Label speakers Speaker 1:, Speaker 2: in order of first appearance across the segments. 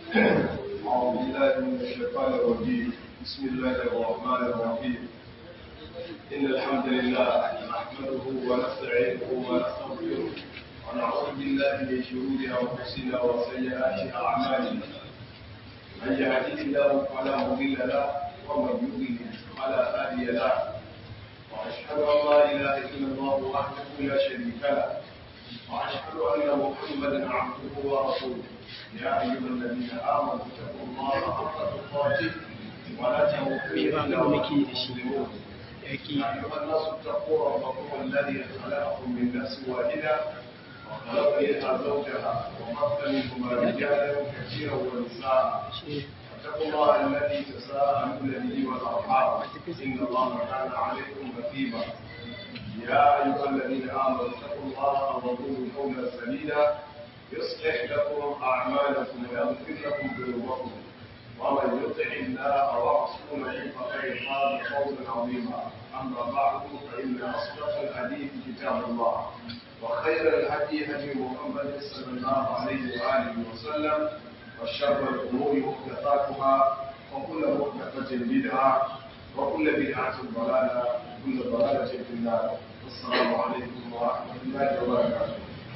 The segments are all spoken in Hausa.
Speaker 1: أعوذ بالله من الشيطان الرجيم بسم الله الرحمن الرحيم إن الحمد لله نحمده ونستعينه ونستغفره ونعوذ بالله من شرور أنفسنا وسيئات أعمالنا من يهده الله فلا مضل له ومن يضلل فلا هادي له وأشهد أن لا إله إلا الله وحده لا شريك له وأشهد أن محمدا عبده ورسوله يا أيها الذين آمنوا اتقوا الله حق تقاته ولا تموتن إلا وأنتم مسلمون يا أيها الناس اتقوا ربكم الذي خلقكم من نفس واحدة وخلق منها زوجها وبث منهما رجالا كثيرا ونساء واتقوا الله الذي تساءلون به والأرحام إن الله كان عليكم رقيبا يا أيها الذين آمنوا اتقوا الله وقولوا قولا سديدا يصلح لكم أعمالكم ويغفر لكم ذنوبكم ومن يطع الله ورسوله فقد فاز فوزا عظيما أما بعد فإن أصدق الحديث كتاب الله وخير الهدي هدي محمد صلى الله عليه وآله وسلم وشر الأمور محدثاتها وكل محدثة بدعة وكل بدعة ضلالة وكل ضلالة في النار السلام عليكم ورحمة الله وبركاته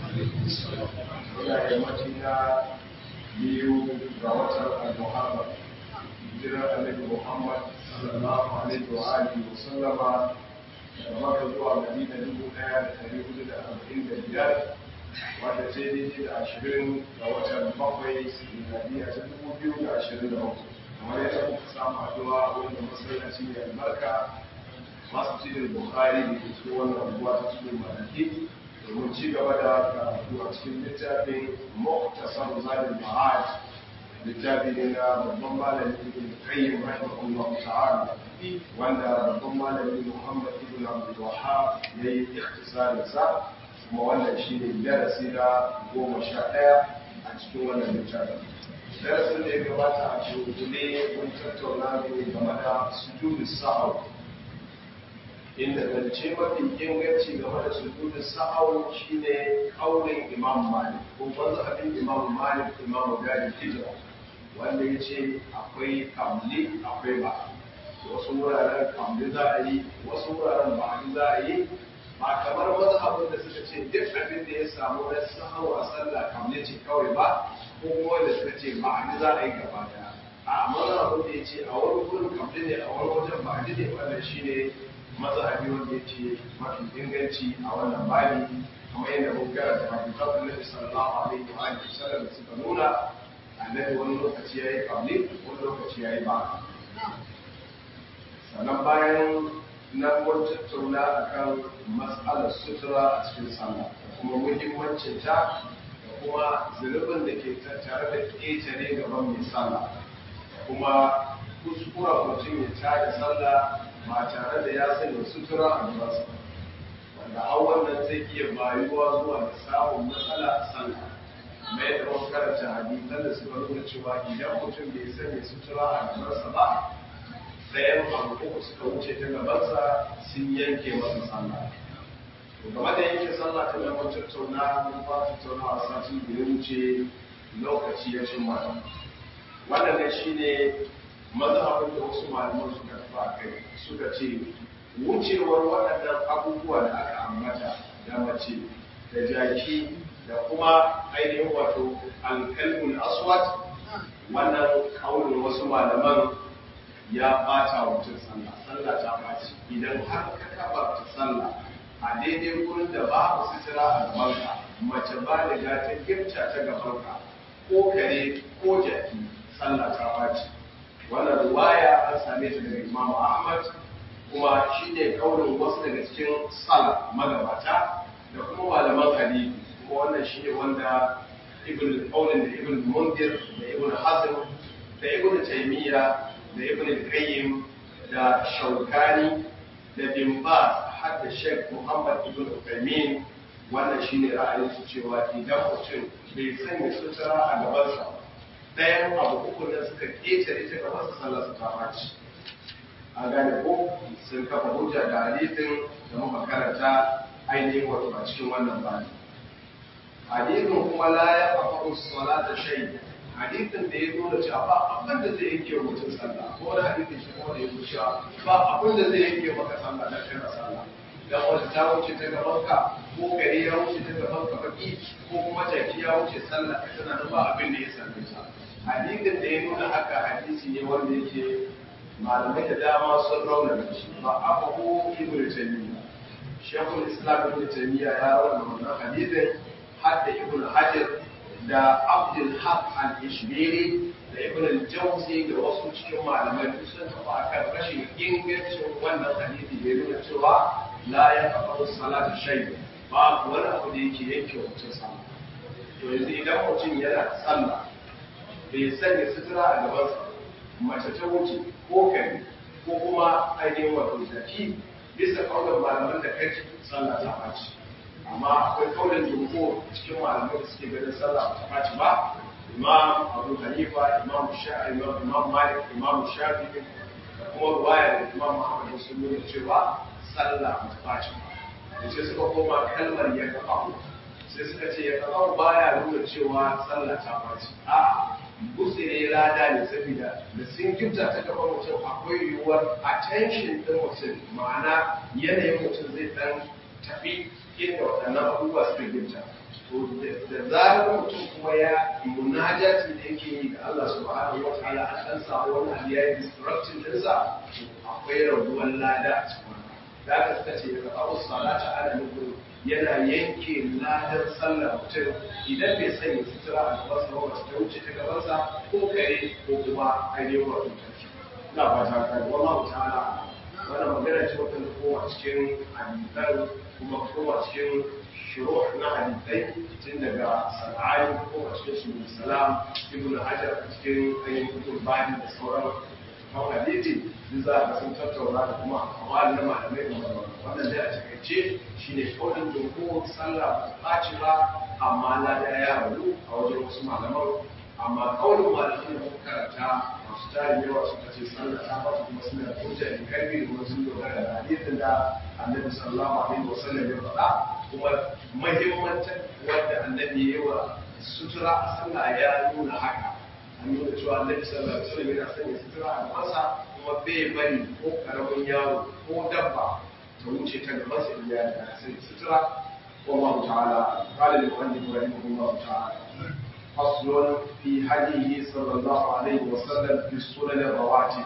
Speaker 1: ina yammaci na biyu ga watan al-muharram hijirar annabi muhammad sallallahu alaihi wa alihi wa sallama daga maka zuwa madina dubu daya da dari hudu da arba'in da biyar wanda ce daidai da ashirin ga watan bakwai miladiya ta dubu biyu da ashirin da bakwai kamar yadda muka samu haɗuwa wanda masallaci mai albarka masu cikin bukari da ke cikin wannan unguwa ta cikin malaki domin ci gaba da karatu a cikin littafin muktasar zalim ma'ad littafi ne na babban malami ibn qayyim rahimahullah ta'ala wanda babban malami muhammad ibn abdul wahhab yayi ikhtisarin sa kuma wannan shine darasi na goma sha ɗaya a cikin wannan littafin darasin da ya gabata a shugule mun tattauna ne game da sujudu sahau inda zance mafi inganci game da sujudu sahau shine kaurin imam malik ko mazhabin imam malik imam gadi hijira wanda ya ce akwai kamli akwai ba wasu wuraren kamli za a yi wasu wuraren ba za a yi ba kamar mazhabin da suka ce duk abin da ya samu na sahau a sallah kamli ce kawai ba ko kuma wanda suka ce ba za a yi gaba daya a mazhabin da ya ce a wani gurin kamli ne a wani wajen ba ne wannan shine mazhabi wanda yake mafi inganci a wannan bani kamar yadda mun karanta hadisan Annabi sallallahu alaihi wa alihi wasallam da suka nuna annabi wani lokaci yayi qabli wani lokaci yayi ba sannan bayan nan mun tattauna akan mas'alar sutura a cikin sallah da kuma muhimmancin ta da kuma zunubin da ke tattare da ƙetare gaban mai sallah da kuma kuskura mutum ya tada sallah ba tare da ya sanya sutura a gabansa wanda a wannan zai iya bayuwa zuwa da samun matsala a sallah mai yadda wasu karanta hadisan da suka nuna cewa idan mutum bai sanya sutura a gabansa ba ɗayan abu uku suka wuce ta gabansa sun yanke masa sallah to game da yanke sallah ta nan mun tattauna mun fara tattaunawa sati da ya wuce lokaci ya cin mata wannan ne shine mazhabin da wasu malaman suka tafi a kai suka ce wucewar waɗannan abubuwa da aka ambata da mace da jaki da kuma ainihin wato alkalmul aswad wannan kaunin wasu malaman ya bata wa mutum sallah sallah ta baci idan har ka kaba ta sallah a daidai gurin da babu sutura a gabanka mace ba da ta gifta ta gabanka ko kare ko jaki sallah ta baci wannan ruwaya an same ta daga Imam Ahmad kuma shi ne kaurin wasu daga cikin sala magabata da kuma malaman hadisi kuma wannan shi ne wanda ibn qaulin da ibn mundir da ibn hazm da ibn taymiya da ibn qayyim da shaukani da bin baz har da sheikh muhammad ibn uthaymeen wannan shi ne ra'ayin su cewa idan mutum bai sanya sutura a gabansa ɗayan abu uku da suka ƙetare ta gaban su sallar su ta ɓaci a gane ko sun kafa hujja da hadisin da muka karanta ainihin wato a cikin wannan bani hadisin kuma la ya fafa salata shay hadisin da ya nuna cewa ba abin da zai yanke mutum sallah ko wani hadisin shi kuma da ya nuna cewa ba abin da zai yanke maka sallah dan kana sallah dan wata ta wuce ta gaban ka ko gari ya wuce ta gaban ka baki ko kuma jaki ya wuce sallah ka tana da ba abin da ya same ta hadisin da ya nuna haka hadisi ne wanda yake malamai da dama sun raunana shi ba aka ko ibnu taymiya shekul islam ibn taymiya ya rawana wannan hadisin hadda ibn hajar da abdul haq al-ishbili da ibn al-jawzi da wasu cikin malamai duk sun tafi akan rashin ingancin wannan hadisi da ya nuna cewa la ya kafa salatu shay ba wani abu da yake yanke mutum sallah to yanzu idan mutum yana sallah bai sanya sutura a gabansa mace ta wuce ko kare ko kuma ainihin wato zaki bisa kaunar malaman da kai sallah ta ɓaci amma akwai kaunar jumhur cikin malamai da suke ganin sallah ta ɓaci ba imam abu hanifa imam shafi imam malik imam shafi da kuma ruwaya da imam muhammad sun nuna cewa sallah ta ɓaci ba da sai suka koma kalmar ya kafa sai suka ce ya kafa baya nuna cewa sallah ta ɓaci a'a gutsire lada ne saboda da sun gifta ta gaban mutum akwai yiwuwar attention ɗin mutum ma'ana yanayin mutum zai ɗan tafi inda waɗannan abubuwa suka gifta to da zarar mutum kuma ya munajati da yake yi ga Allah subhanahu wa ta'ala an ɗan samu wani abu ya yi destruction ɗinsa akwai rabuwar lada a cikin da aka suka ce ga abu salata ana nufin yana yanke ladar sallar mutum idan bai sanya sutura a gabansa ba wacce ta wuce ta gabansa ko kare ko kuma ainihin wato tafi ina ba ta kai wallahu ta'ala wannan magana ce wata da kowa cikin hadisan kuma kowa cikin shuru na hadisai tun daga sana'ai kowa cikin su salam ibnu hajar cikin ainihin kutub bani da sauran kan hadisi duk za a sun tattauna da kuma kawai na malamai da malamai wannan dai a takaice shine kaulin jumhur sallah ba ci ba amma na da ya rabu a wajen wasu malaman amma kaulin malamai da muka karanta masu tarin yawa suka ce sallah ta ba kuma suna da hujja in karfi da kuma sun dogara da hadisin da annabi sallallahu alaihi wasallam ya faɗa kuma muhimmancin wanda annabi ya yi wa sutura a sallah ya nuna haka an nuna cewa annabi sallallahu alaihi wasallam yana sanya sutura a gabansa kuma bai bari ko karamin yaro ko dabba ta wuce ta gaban sa in ya da sai sutura wallahu ta'ala qala li mu'allif rahimahullah ta'ala faslun fi hadihi sallallahu alaihi wasallam fi sunan rawatib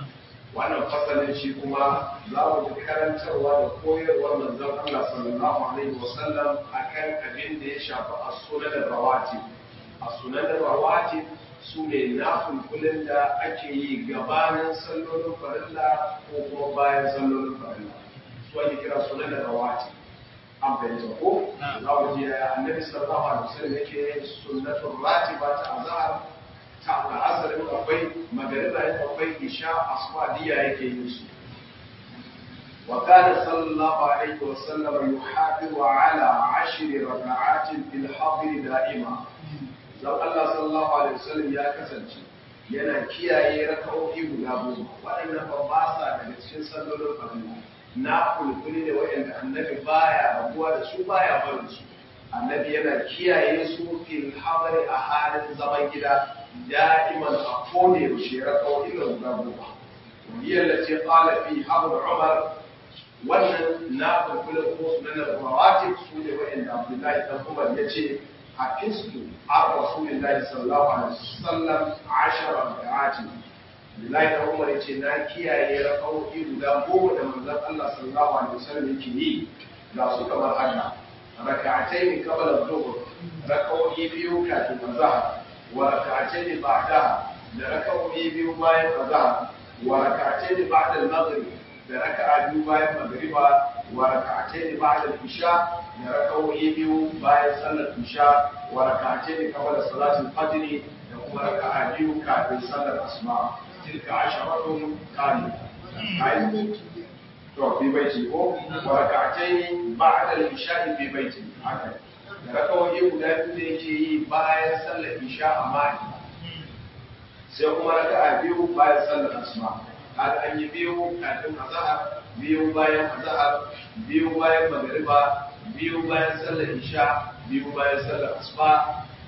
Speaker 1: wannan fasalin shi kuma za mu ji karantarwa da koyarwar manzon Allah sallallahu alaihi wasallam akan abin da ya shafi as-sunan rawatib as-sunan rawatib su ne nafulfulin da ake yi gabanin sallolin farilla ko kuma bayan sallolin farilla su ake kira sunan da rawati an fahimta ko za mu ji annabi sallallahu alaihi wasallam yake yin sunnatul ratiba ta azhar ta al'asarin akwai magariba yin akwai isha aswadiya yake yin su وكان صلى الله عليه وسلم يحافظ على عشر ركعات في الحضر دائما zan Allah sallallahu alaihi wasallam ya kasance yana kiyaye raka'o'i guda goma waɗannan ba ba sa daga cikin sallolin farilla na kulkuli da waɗanda annabi baya rabuwa da su baya barin su annabi yana kiyaye su fil hadari a halin zaman gida da'iman a kone yaushe raka'o'i guda goma wiyar da ce qala fi habr umar wannan na kulkulin ko sunan rawatib su ne waɗanda abdullahi dan umar ya ce حفظت عن رسول الله صلى الله عليه وسلم عشر ركعات Bilahi da Umar ya ce na kiyaye raka'o'i guda goma da manzon Allah sallallahu alaihi wasallam yake yi ga su kamar haka raka'atai ne qabla dhuhr raka'o'i biyu kafin azhar wa raka'atai ne ba'da da raka'o'i biyu bayan azhar wa raka'atai ne ba'da al-maghrib da raka'a biyu bayan magriba wa raka'atai ne ba'da al-isha da raka'o'i biyu bayan sallar isha wa raka'atai qabla salatul fajr da kuma raka'a biyu kafin sallar asuba tilka asharatun kamila ai to fi baiti ko wa raka'atai ba'da al-isha fi baiti haka da raka'o'i guda biyu da yake yi bayan sallar isha amma sai kuma raka'a biyu bayan sallar asuba kaga an yi biyu kafin azhar biyu bayan azhar biyu bayan magriba biyu bayan sallar isha biyu bayan sallar asuba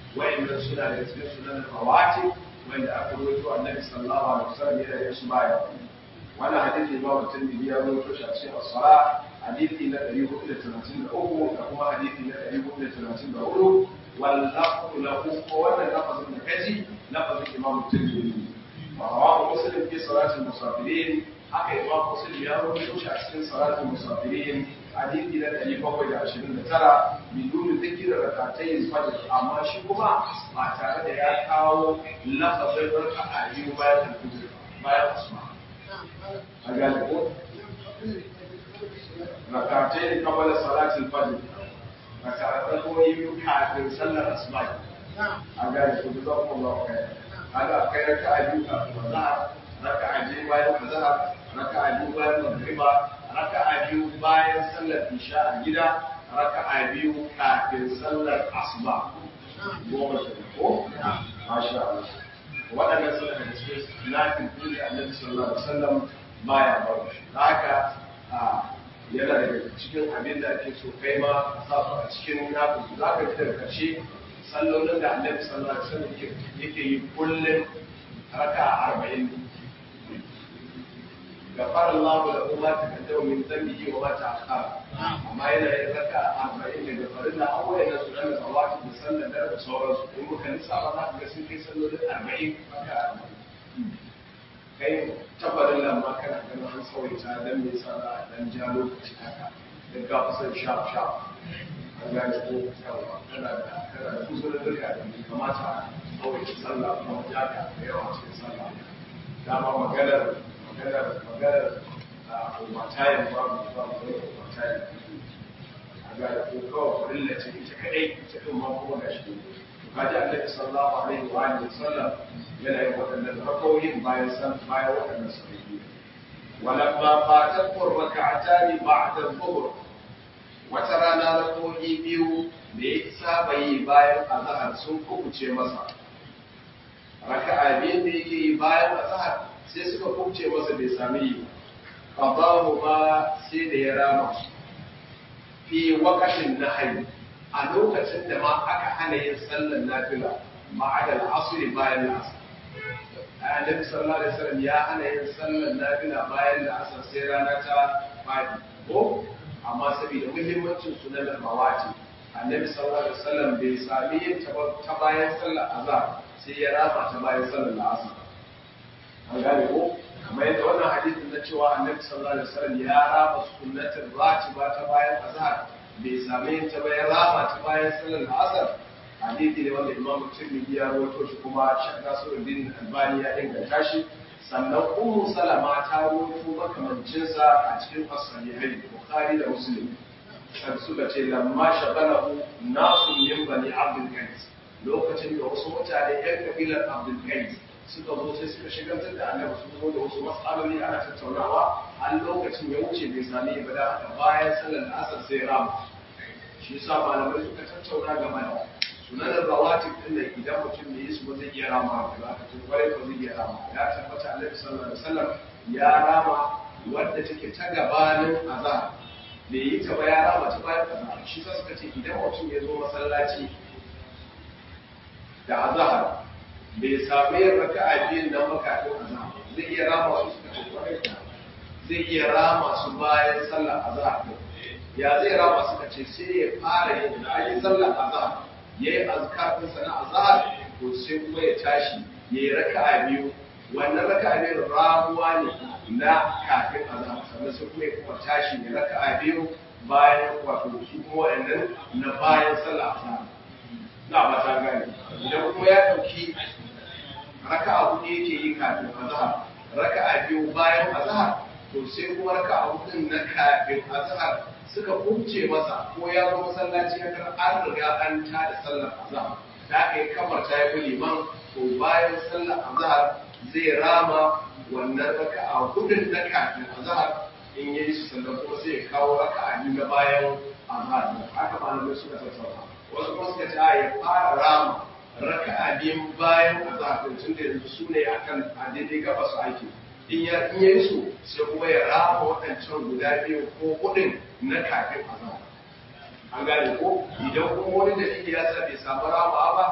Speaker 1: wa'annan suna da cikin sunan rawati wanda aka rawaito annabi sallallahu alaihi wasallam yana yin su baya wannan hadisi Imam Tirmidhi ya rawaito shi a cikin as-sala hadisi na 433 da kuma hadisi na 434 wal lafzu lahu ko wannan lafazin da kaji lafazin Imam Tirmidhi wa rawahu Muslim fi salatil musafirin haka Imam Muslim ya rawaito shi a cikin salatil musafirin hadisi na 729 bidun zikir rakatai fajr amma shi kuma ba tare da ya kawo lafazin raka'a biyu bayan al-fajr bayan asuba a gane ko rakatai qabla salatil fajr rakatai ko yi kafin sallar asuba a gane ko da kuma Allah kai kaga kai raka'a biyu kafin azhar raka'a biyu bayan azhar raka'a biyu bayan magriba raka'a biyu bayan sallar isha a gida raka'a biyu kafin sallar asuba goma ke ko masha Allah waɗannan suna da cikin nafin kuli annabi sallallahu alaihi wasallam baya bawa shi haka yana daga cikin abin da ake so kai ma a sa su a cikin nafin su za ka ji daga ƙarshe sallolin da annabi sallallahu alaihi wasallam yake yi kullum raka'a arba'in غفر الله له ما تقدم من ذنبه وما تأخر amma yana yin raka arba'in daga farin da abuwa yana su ɗan zawaki da sallar da da sauransu in muka lissafa za ka ga sun kai sallolin arba'in raka arba'in kai tabbarin lamma kana ganin an tsawaita don me yasa za a dan ja lokaci haka da ga kusan shaf shaf an gane ko yawa kana da kana da kusurin duka da bai kamata a tsawaita sallah kuma jaka da yawa cikin sallah dama maganar maganar maganar overtime babu babu wani overtime a ga da ko kawai farilla ce ita kadai ita din ma kuma ga shi kaji annabi sallallahu alaihi wa alihi wasallam yana yin waɗannan rakawoyin bayan san bayan waɗannan sahihi walamma fatat rak'atani ba'da dhuhr wata rana rakawoyi biyu da ya saba yi bayan azhar sun kubuce masa raka'a biyu da yake yi bayan azhar sai suka kubuce masa bai sami yi ba qadahu ba sai da ya rama fi waqtin nahyi a lokacin da ma aka hana yin sallar nafila ma'ada al-asr bayan al-asr annabi sallallahu alaihi wasallam ya hana yin sallar nafila bayan al-asr sai rana ta fadi ko amma saboda muhimmancin sunan rawati annabi sallallahu alaihi wasallam bai sami yin ta bayan sallar azhar sai ya rama ta bayan sallar al-asr an gane ko kamar yadda wannan hadisin na cewa annabi sallallahu alaihi wasallam ya raba sunnatin ratiba ta bayan azhar bai same yin ta bayan raba ta bayan sallar asar hadisi ne wanda imamu tirmidhi ya rawaito shi kuma shek nasiruddin albani ya inganta shi sannan ummu salama ta rawaito makamancin sa a cikin as-sahihai bukhari da muslim sai suka ce lamma shagalahu nasu min bani abdul qais lokacin da wasu mutane yan kabilar abdul qais suka zo sai suka shigantar da annabi su zo da wasu matsaloli ana tattaunawa har lokacin ya wuce bai sami ibada haka bayan sallar asar sai rama shi yasa malamai suka tattauna game da sunanin rawatib din nan idan mutum ne su ba zai iya rama da za ka tun kwarai ba zai iya rama ya tabbata annabi sallallahu alaihi wasallam ya rama wadda take ta gabanin azhar bai yi ta ba ya rama ta bayan azhar shi yasa suka ce idan mutum ya zo masallaci da azhar bai sami yin raka'a biyun nan makafin azhar zai iya rama su suka ce kwarai zai iya rama su bayan sallar azhar ya zai rama suka ce sai ya fara yin da ayi sallar azhar yayi azkar din sana azhar to sai kuma ya tashi yayi raka'a biyu wannan raka'a biyu ramuwa ne na kafin azhar sannan sai kuma ya kuma tashi ya raka'a biyu bayan wato su kuma wannan na bayan sallar azhar na ba ta gane idan kuma ya dauki raka'a hudu yake yi kafin azhar raka'a biyu bayan azhar to sai kuma raka'a hudun na kafin azhar suka kunce masa ko ya zo masallaci ya kar an riga an ta da sallar azhar da aka yi kamar ta yi liman to bayan sallar azhar zai rama wannan raka'a hudun na kafin azhar in yayi su sannan kuma sai ya kawo raka'a biyu na bayan azhar haka malamai suka tattauna wasu kuma suka ce ya fara rama raka'a biyun bayan azhar tun da yanzu su ne akan a daidai gaba su aiki in ya in yi su sai kuma ya rama waɗancan guda biyu ko hudun na kafin azhar an gane ko idan kuma wani dalili ya sa bai samu rama ba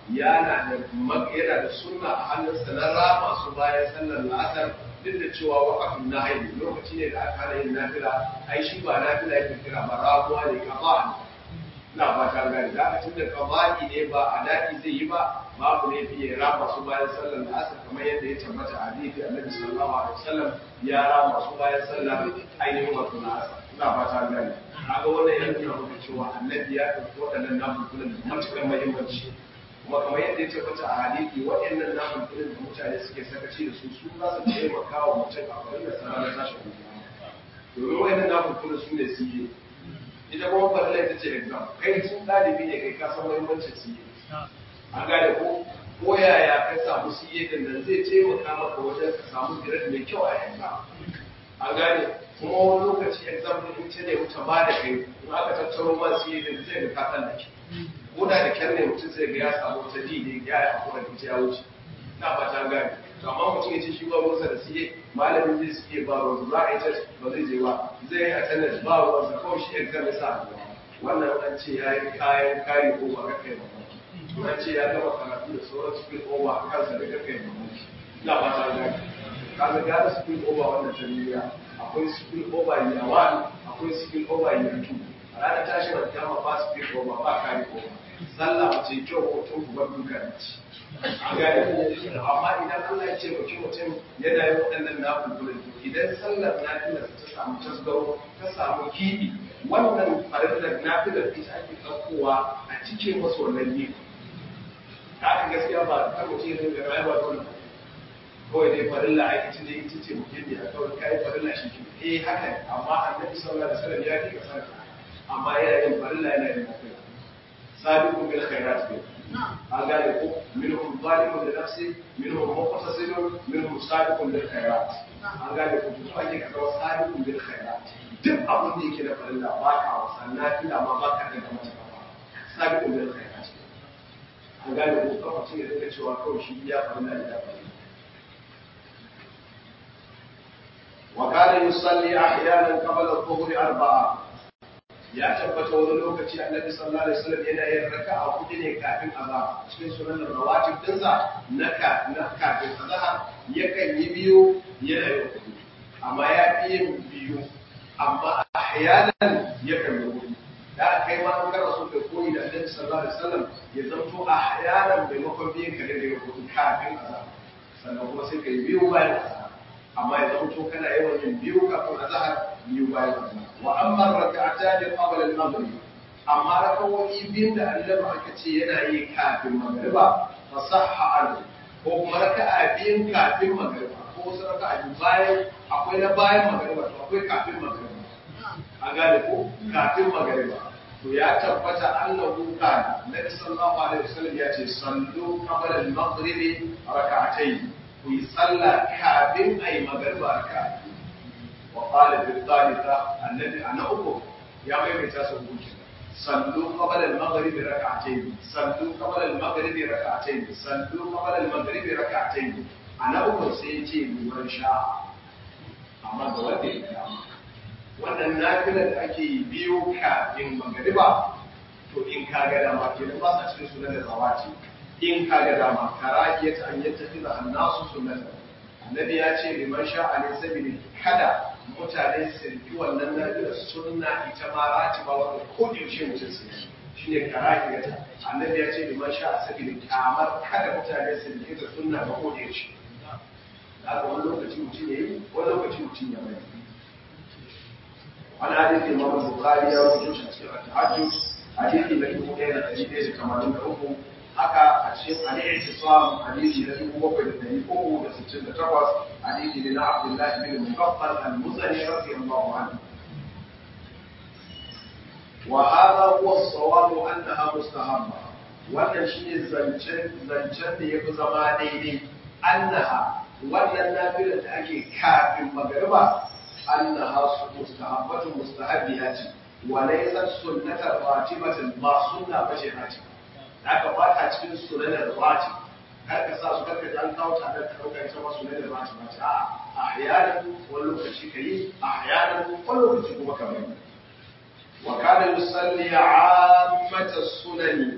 Speaker 1: yana da yana da sunna a hannunsa na rama su bayan sallar la'asar duk da cewa waqafin nahyi lokaci ne da aka hana yin nafila ai shi ba nafila yake kira ba ramuwa ne kafa ina fata gani da aka tunda kamali ne ba a daɗi zai yi ba babu ne fiye rama su bayan sallar la'asar kamar yadda ya tabbata a hadisi annabi sallallahu alaihi wasallam ya rama su bayan sallar ainihin wato la'asar ina fata gani kaga wannan yana nuna maka cewa annabi ya ɗauki waɗannan nafulfulan da matuƙar muhimmanci kuma kamar yadda ya tabbata a hadisi waɗannan nafulfulan da mutane suke sakaci da su su za su taimaka wa mutum a bari da sana na tashin duniya domin waɗannan nafulfulan su ne su yi ita kuma farilla ita ce exam kai tun ɗalibi ne kai ka san muhimmancin su yi an gane ko ko yaya ka samu siye din nan zai taimaka maka wajen ka samu grade mai kyau a exam an gane kuma wani lokaci exam din ita ne wuta ba da kai in aka tattaro ma siye din zai ga ka da ke ko da da kyan ne mutum zai ga ya samu wata D ne ya yi hakura da ita ya wuce na ba ta gane to amma mutum ya ce shi ba ruwansa da siye malamin zai siye ba ruwansa za a yi test ba zai je ba zai yi attendance ba ruwansa kawai shi exam ya sa a gaba wannan an ce ya yi kayan kari ko ba kai ba an ce ya gama karatu da sauran spill over a kansa da kai ba ina ba ta gane kaga gara spill over wannan tarbiyya akwai spill over year one akwai spill over year two a ranar tashin alkiyama ba spill over ba kari over sallah ba ce kyau ko tun ku bar duka da ci an gane amma idan Allah ya ce baki mutum yana yin waɗannan nafulfulin idan sallar nafilar ta samu tasgaro ta samu kiɗi wannan farillar nafilar ita ake ɗaukowa a cikin wasu wannan gefe haka gaskiya ba kar mutum ya dinga rayuwa dole kawai dai farilla a ita ne ita ce mutum ne a kawai kai farilla shi ke eh haka amma annabi sallallahu alaihi wasallam ya fi kasar amma yana yin farilla yana yin nafila sabiqun bil khairat ne an gane ko minhum zalimun li nafsi minhum muqtasidun minhum sabiqun bil khairat an gane ko to ake ka zama sabiqun bil khairat duk abin da yake da farilla ba ka wasa nafila ma ba ka daga mata kafa sabiqun bil khairat an gane ko kafa ce da cewa kawai shi ya farilla ya farilla وكان يصلي احيانا قبل الظهر اربعه ya tabbata wani lokaci annabi sallallahu alaihi wasallam yana yin raka'a hudu ne kafin azhar cikin sunan rawatib dinsa na ka na kafin azhar yakan yi biyu yana yin hudu amma ya fi yin biyu amma ahyanan yakan yi hudu da kai ma an gara so kai koyi da annabi sallallahu alaihi wasallam ya zanto ahyanan maimakon biyan kare da yin hudu kafin azhar sannan kuma sai kai biyu bayan azhar amma ya zanto kana yawan yin biyu kafin azhar biyu bayan azhar wa amma rak'atan qabla al-maghrib amma rakawoyi biyun da annabi aka ce yana yi kafin magriba fa sahha an ko kuma raka'a biyun kafin magriba ko wasu raka'a biyu bayan akwai na bayan magriba to akwai kafin magriba an gane ko kafin magriba to ya tabbata annahu kana nabi sallallahu alaihi wasallam ya ce sallu qabla al-maghrib rak'atayn ku yi sallah kafin ayi magriba raka'a وقال في الثالثة الذي أنا أقول يا بني تاسو صلوا قبل المغرب ركعتين صلوا قبل المغرب ركعتين صلوا قبل المغرب ركعتين أنا أقول سيتي من شاء أما بودي wannan nafilar da ake biyo kafin magariba to in ka ga dama ke ba sa cikin sunan da zawati in ka ga dama karahiyata an yattakhidha an-nasu sunnatan annabi ya ce liman sha'a ne sabili kada mutane su riki wannan nafilar sunna ita ma rati ba wanda ko da yaushe mutum su yi shine karahiyata annabi ya ce liman sha'a sabili kamar kada mutane su riki da sunna ba ko da yaushe haka wani lokaci mutum ya yi wani lokaci mutum ya bari wani hadisi imam bukhari ya rubuto shi a cikin at-tahajjud hadisi na dubu ɗaya da ɗari ɗaya da tamanin da uku haka a cikin al-i'tisam hadisi na dubu bakwai da ɗari uku da sittin da takwas hadisi ne na abdullahi bin mugaffal al-muzani radiyallahu anhu wa hadha huwa as-sawab annaha mustahabba wannan shine zancen zancen da yafi zama daidai annaha wannan nafilar da ake kafin magariba annaha mustahabbatun mustahabbiya ce wa laysat sunnatan ratibatan ma sunna bace ratiba haka ba ta cikin sunanar ratib kar ka sa su karka ji an kawo ta da ɗaukar ita ma sunanar ratib ba ce a ahyanan wani lokaci ka yi ahyanan wani lokaci kuma ka bari wa kana yusalli ammata sunani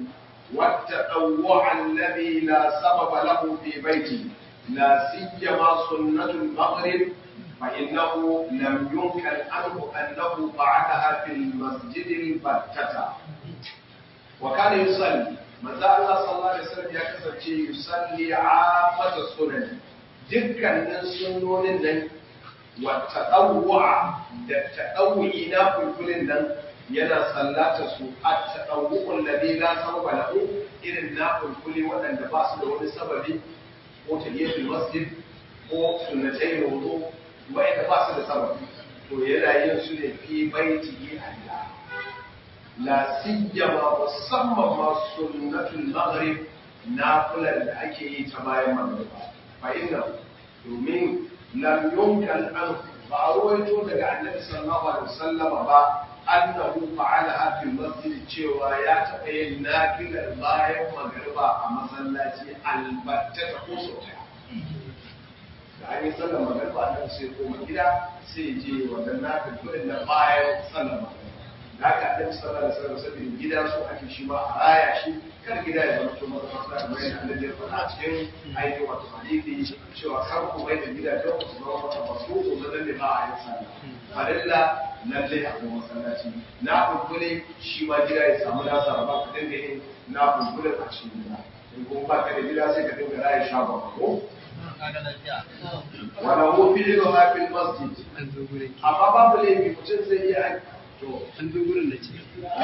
Speaker 1: والتطوع الذي لا سبب له في بيته لا سيما سنة المغرب فإنه لم ينكر عنه أنه فعلها في المسجد البتة وكان يصلي manzo Allah sallallahu alaihi wasallam ya kasance yusalli afata sunan dukkanin sunnonin nan wa tadawwa da tadawwi na kulkulin nan yana sallata su at tadawwul ladhi la sababa lahu irin na kulkuli waɗanda ba su da wani sababi ko tahiyatul masjid ko sunnatai wudu wa'anda ba su da sababi to yana yin su ne fi baitihi Allah la siyama musamman ma sunnatul maghrib nafilar da ake yi ta bayan magriba fa inna domin lam yunkan an ba a ruwaito daga annabi sallallahu alaihi wasallama ba annahu fa'ala fil masjid cewa ya taɓa yin nafilar bayan magriba a masallaci albatta ta ko sau da an yi sallar magriba nan sai koma gida sai je wannan nafilin na bayan sallar magriba da haka annabi sallallahu alaihi wasallam sai gida so ake shi ma a raya shi kar gida ya zama to mazafa da mai annabi ya faɗa cikin aiki wato hadisi cewa kar ku mai da gida don ku zama mata basu ko zan ne ba a yin sallah farilla lalle a kuma masallaci na kulkule shi ma gida ya samu nasa ba ka dinga yin na kulkule a cikin gida in kuma ba ka da gida sai ka dinga raya shagon ko wala hu fi ilha fil masjid amma babu laifi mutum zai iya to
Speaker 2: an zo gurin da ce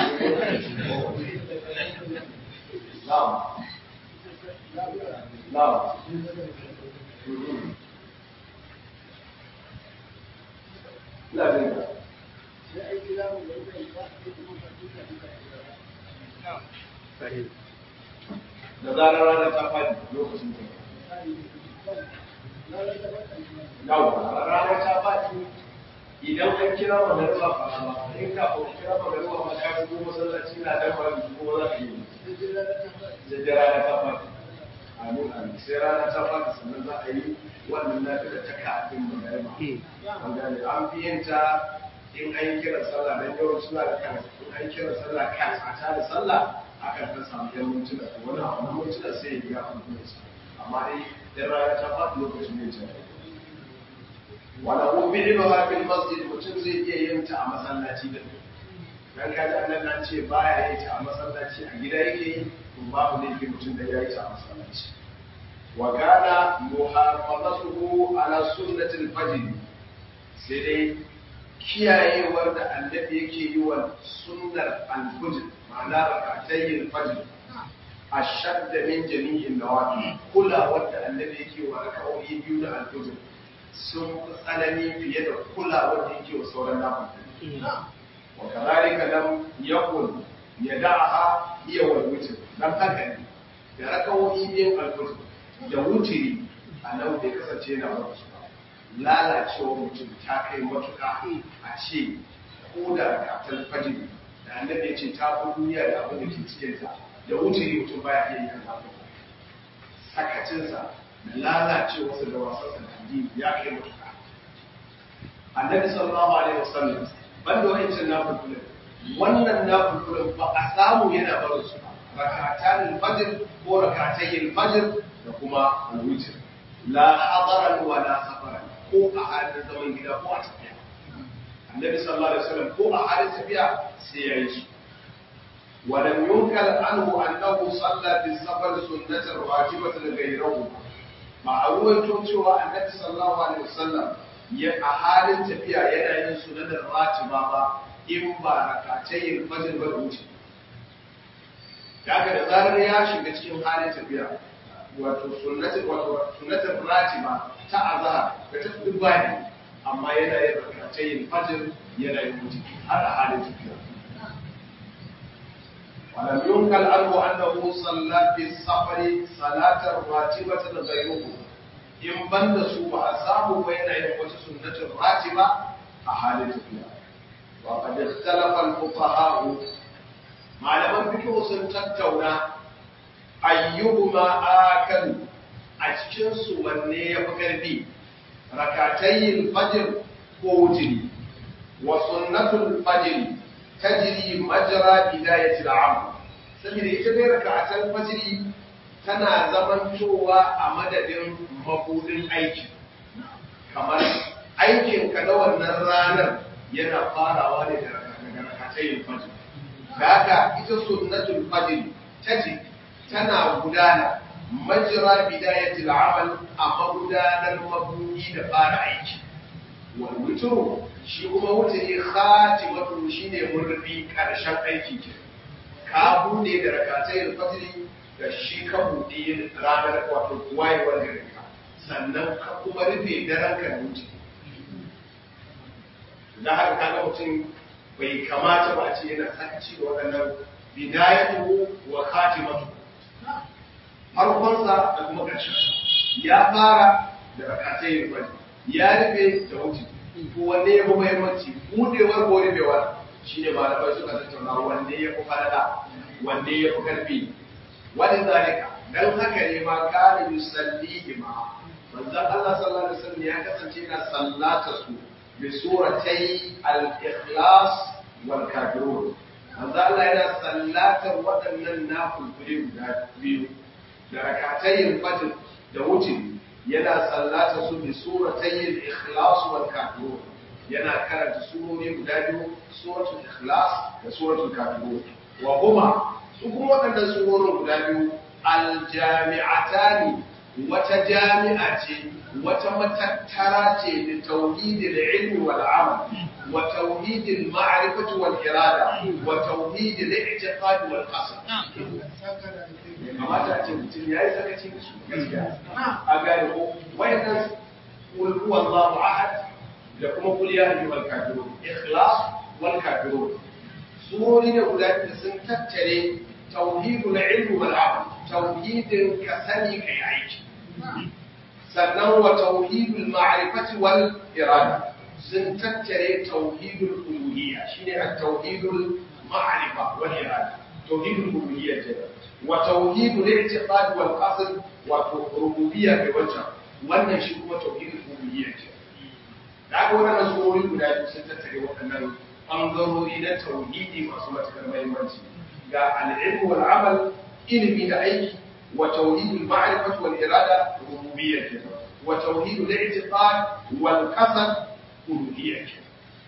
Speaker 1: na'am na'am ina jin ka da zarar rana ta faɗi lokacin da yawa rana ta faɗi idan an kira magariba fa ba in ka ko kira magariba ma ka shigo masallaci na dan ba ko za ka yi da da rana ta faɗi amin amin sai rana ta faɗi sannan za a yi wannan lafiya ta kafin magariba an gane an fi yin ta in an yi kiran sallah dan yawan suna da kan in an kira sallah kan a ta da sallah akan ta samu yan mintuna to wani abu mintuna sai ya biya kuma amma dai dan rana ta faɗi lokacin ne ta wala fi'luha fil masjid mutum zai iya yin ta a masallaci da dan ka ji annabi an ce baya yin ta a masallaci a gida yake yi to babu ne ke mutum da ya yi ta a masallaci wa kana muhafazatuhu ala sunnatil fajr sai dai kiyayewar da annabi yake yi wa sunnar al-fajr ma'ana rak'atayil fajr ashad min jami'in nawafil kula wanda annabi yake wa rak'o'i biyu da al-fajr sun fi tsanani fiye da kulawar da yake wa sauran nafin wa kazalika lam yakun yada'aha iya wal witr dan haka ne da rakawoyi biyan alfajr da wutiri a nan bai kasance yana ba su ba lalacewa mutum ta kai matuƙa a ce ko da rakatar fajr da annabi ya ce ta fi duniya da abin da ke cikinta da wutiri mutum baya iya yin haka sakacinsa da lalacewarsa da wasansa da addini ya kai matuƙa. Annabi sallallahu alaihi wasallam banda wayancin nafilin wannan nafilin ba a samu yana barin su ba rakatan fajr ko rakatayn fajr da kuma al-witr la hadaran wa la safaran ko a halin zaman gida ko a tafiya Annabi sallallahu alaihi wasallam ko a halin tafiya sai ya yi su ولم ينكر عنه أنه صلى في السفر سنة واجبة غيره ba a ruwaito cewa annabi sallallahu alaihi wasallam ya a halin tafiya yana yin sunanar ratiba ba in ba rakatayin fajr ba da wuce daga da zarar ya shiga cikin halin tafiya wato sunnatul wato sunnatul ratiba ta azhar da ta fi bani amma yana yin rakatayin fajr yana yin wuce har a halin tafiya ولم ينقل عنه أنه صلى في السفر صلاة راتبة غيره in ban da su ba a samu ba yana yin wata sunnatin ratiba a halin tafiya wa qad ikhtalafa al-fuqaha malaman fiqh sun tattauna ayyuhuma akal a cikin su wanne ya fi karfi rakatayil fajr ko wutri wa sunnatul fajr tajri majra bidayati al-amr
Speaker 2: saboda ita dai raka'atul fajri tana zamantowa a madadin mabudin aiki kamar aikin ka na wannan ranar yana farawa ne da raka'atul fajr da haka ita sunnatul fajr taji tana gudana majra bidayatul amal a magudanar mabudi da fara aiki wal witru shi kuma wutri khatimatu shine murbi karshen aiki ke ka bude da rakatai fajr da shi ka bude ranar wato wayewar garin ka sannan ka kuma rufe daren ka da wuce da haka kaga mutum bai kamata ba a ce yana sakaci da waɗannan bidayatu wa khatimatu farkonsa da kuma ƙarshen ya fara da rakatai yin fari ya rufe da wuce to wanne ya fi muhimmanci budewar ko rufewar shi ne malamai suka tattauna wanne ya fi falala wanne ya fi karfi wani zalika dan haka ne ma kana yusalli ma manzon Allah sallallahu alaihi wasallam ya kasance yana sallata su bi suratai al-ikhlas wal kafirun manzon Allah yana sallatar waɗannan nafilfili guda biyu da rakatayin fajr da wuce yana sallata su bi suratayin ikhlas wal kafirun yana karanta surori guda biyu suratul ikhlas da suratul kafirun wa huma su kuma waɗannan surorin guda biyu aljami'atani wata jami'a ce wata matattara ce da tauhidil ilmi wal amal wa tauhidil ma'rifati wal irada wa tauhidil i'tiqad wal qasd kamata a ce mutum ya yi sakaci da su gaskiya a gane ko wayannan kul huwa Allahu ahad da kuma kul ya ayyuhal kafirun ikhlas wal kafirun surori ne guda biyu sun tattare tauhidul ilmi wal amal tauhidin ka sani kai aiki sannan wa tauhidul ma'rifati wal irada sun tattare tauhidul uluhiyya shine at-tauhidul ma'rifa wal irada tauhidul uluhiyya kenan wa tauhidul i'tiqad wal qasd wa rububiyya bi wajha wannan shi kuma tauhidul uluhiyya ce da ga wannan surori guda biyu sun tattare waɗannan bangarori na tauhidi masu matukar muhimmanci ga al-ilm wal amal ilimi da aiki wa tauhidul ma'rifati wal irada rububiyya ce wa tauhidul i'tiqad wal qasd uluhiyya ce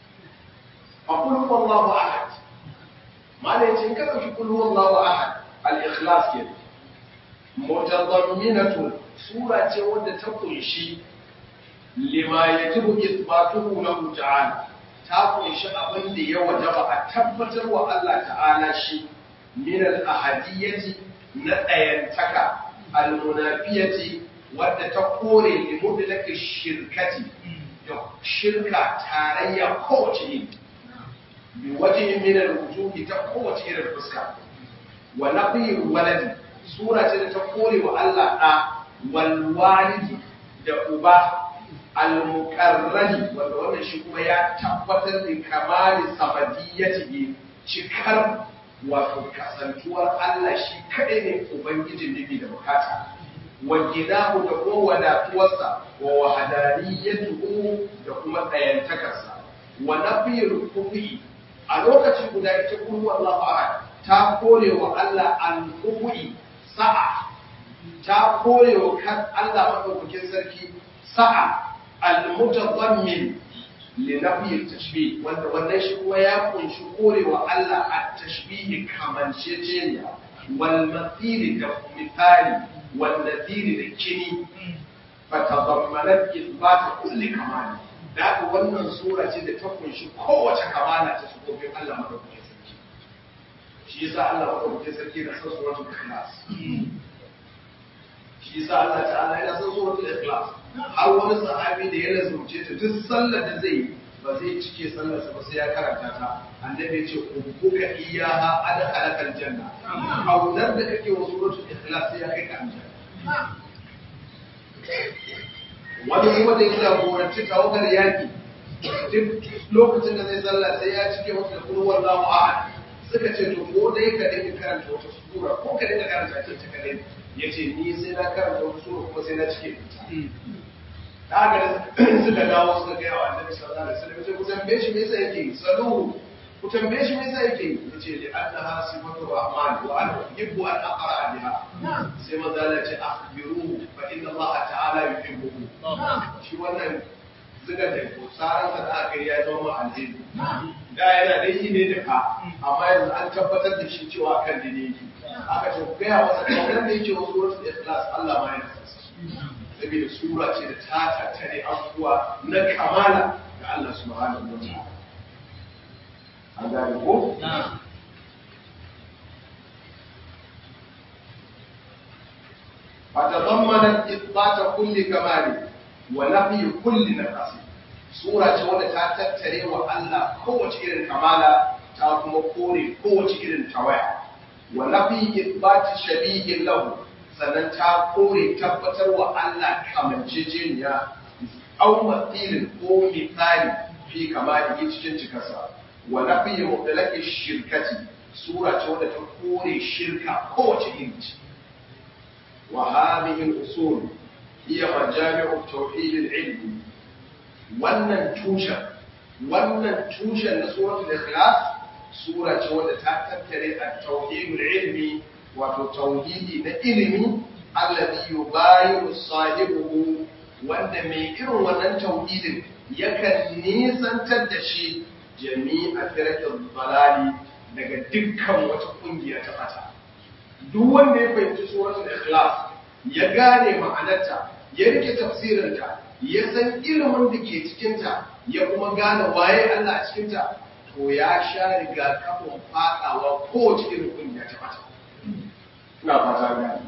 Speaker 2: aqul huwallahu ahad malai ce in ka dauki qul huwallahu ahad al-ikhlas ke mutadamminatun sura ce wadda ta kunshi lima yajibu ithbatuhu lahu ta'ala ta kunshi abin da ya wajaba a tabbatar wa Allah ta'ala shi min al-ahadiyyati na dayantaka al-munafiyati wadda ta kore li mutlaqi shirkati da shirka tarayya kowace iri bi wajhin min al-wujuhi ta kowace irin fuska wa nafiyul waladi sura ce da ta kore wa Allah da wal walidi da uba al muqarrani wanda wannan shi kuma ya tabbatar da kamali sabadiyyati cikar wato kasantuwar Allah shi kadai ne ubangijin nufi da bukata wa gidahu da kuma wadatuwarsa wa wahadaniyatuhu da kuma tsayantakarsa wa nafiyul kufi a lokaci guda ita kullu Allahu ahad ta kore wa Allah al-kufi sa'a ta kore wa kan Allah madaukakin sarki sa'a al-mutadammin li nafi at-tashbih wanda wannan shi kuma ya kunshi kore wa Allah at-tashbih kamanceceniya wal mathil da misali wal nadhir da kini fatadammanat ithbat kulli kamali da haka wannan sura ce da ta kunshi kowace kamala ta sufofin Allah madaukakin sarki shi yasa Allah madaukakin sarki da san suratul ikhlas shi yasa Allah ta'ala yana san suratul ikhlas har wani sahabi da ya lazumce ta duk sallar da zai yi ba zai cike sallar sa ba sai ya karanta ta annabi ya ce ubbuka iyaha adkhalaka aljanna kaunar da kake wa suratul ikhlas sai ya kai ka aljanna wani kuma da ya jagoranci tawagar yaki duk lokacin da zai sallah sai ya cike wata da kuma wallahu ahad suka ce to ko dai ka dinga karanta wata sura ko ka dinga karanta ta ta kadai yace ni sai na karanta wata sura kuma sai na cike ta ga suka dawo suka ga wa annabi sallallahu alaihi wasallam sai ku tambaye shi me yasa yake salu ku tambaye shi me yasa yake yi yace li annaha sifatu rahman wa ana uhibbu an aqra biha sai manzo Allah ce akhbiruhu fa inna Allah ta'ala yuhibbuhu shi wannan zuga da ko saran da aka yi ya zama alheri da yana da yi ne da ka amma yanzu an tabbatar da shi cewa kan dine yake aka ce ga ya wasa kaunar da yake wasu wasu ikhlas Allah ma yana saboda sura ce da ta tattare abubuwa na kamala ga Allah subhanahu wa ta'ala an gane ko? فتضمنت إثبات كل كمال ونفي كل نقص سورة wadda ta tattare wa Allah kowace irin kamala ta kuma kore kowace irin tawaya wa nafi ithbati shabihin lahu sannan ta kore tabbatar wa Allah kamanceceniya au mathilin ko misali fi kamali cikin cikarsa wa nafi mutlaqi shirkati sura ce wadda ta kore shirka kowace iri ce wa hadhihi al-usul hiya majami'u tauhid al-ilm wannan tushen wannan tushen na suratul ikhlas sura ce wadda ta tattare at-tauhid al-ilmi wato tauhidi na ilimi alladhi yubayiru sahibuhu wanda mai irin wannan tauhidin yakan nisantar da shi jami'a firqin balali daga dukkan wata kungiya ta fata duk wanda ya fahimci suratul ikhlas ya gane ma'anarta ya rike tafsirinta ya san ilimin da ke cikinta ya kuma gane waye Allah a cikinta to ya sha riga kafin fadawa kowace irin kungiya ta fata ina fata gane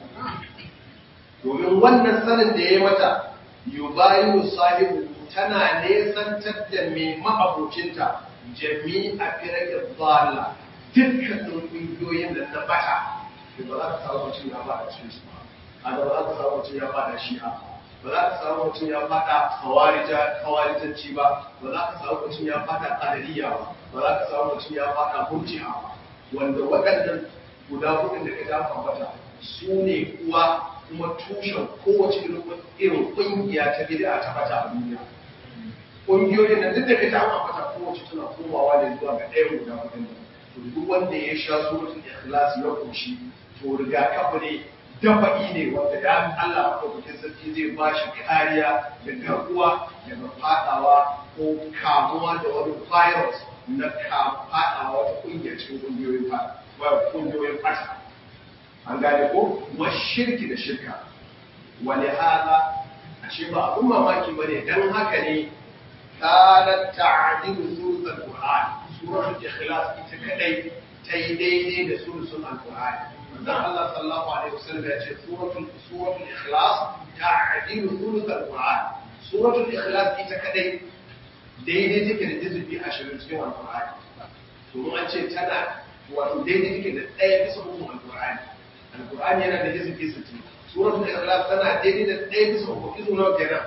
Speaker 2: domin wannan sanin da ya yi mata yubayu sahibu tana nesantar da mai ma'abocinta jami'a firage zalla dukkanin kungiyoyin da na bata to ba za ka samu mutum ya fada cikin su ba a da ba za ka samu mutum ya fada shi'a ba za ka samu mutum ya fada hawarijanci ba ba za ka samu mutum ya fada qadariyya ba ba za ka samu mutum ya fada murji'a ba wanda waɗannan guda hudun da ka ja ambata su ne uwa kuma tushen kowace irin ƙungiya ta bid'a ta bata a duniya ƙungiyoyin nan duk da ka ja ambata kowace tana komawa ne zuwa ga ɗayan guda hudun to duk wanda ya sha suratul ikhlas ya koshi to rigakafi ne dafa'i ne wanda da Allah madaukakin sarki zai ba shi kariya da garkuwa daga fadawa ko kamuwa da wani virus na fadawa wata kungiyar cikin kungiyoyin fada kungiyoyin fata an gane ko wa shirki da shirka wani hada a ce ba abun mamaki bane dan haka ne kana ta'dilu suratul qur'an suratul ikhlas ita kadai ta yi daidai da suratul alqur'ani dan Allah sallallahu alaihi wasallam ya ce suratul suratul ikhlas ta'dilu suratul alqur'an suratul ikhlas ita kadai daidai take da jizubi 20 cikin alqur'ani to an ce tana wato daidai take da ɗaya bisa uku alqur'ani alqur'ani yana da jizubi 60 suratul ikhlas tana daidai da ɗaya bisa uku izu nawa kenan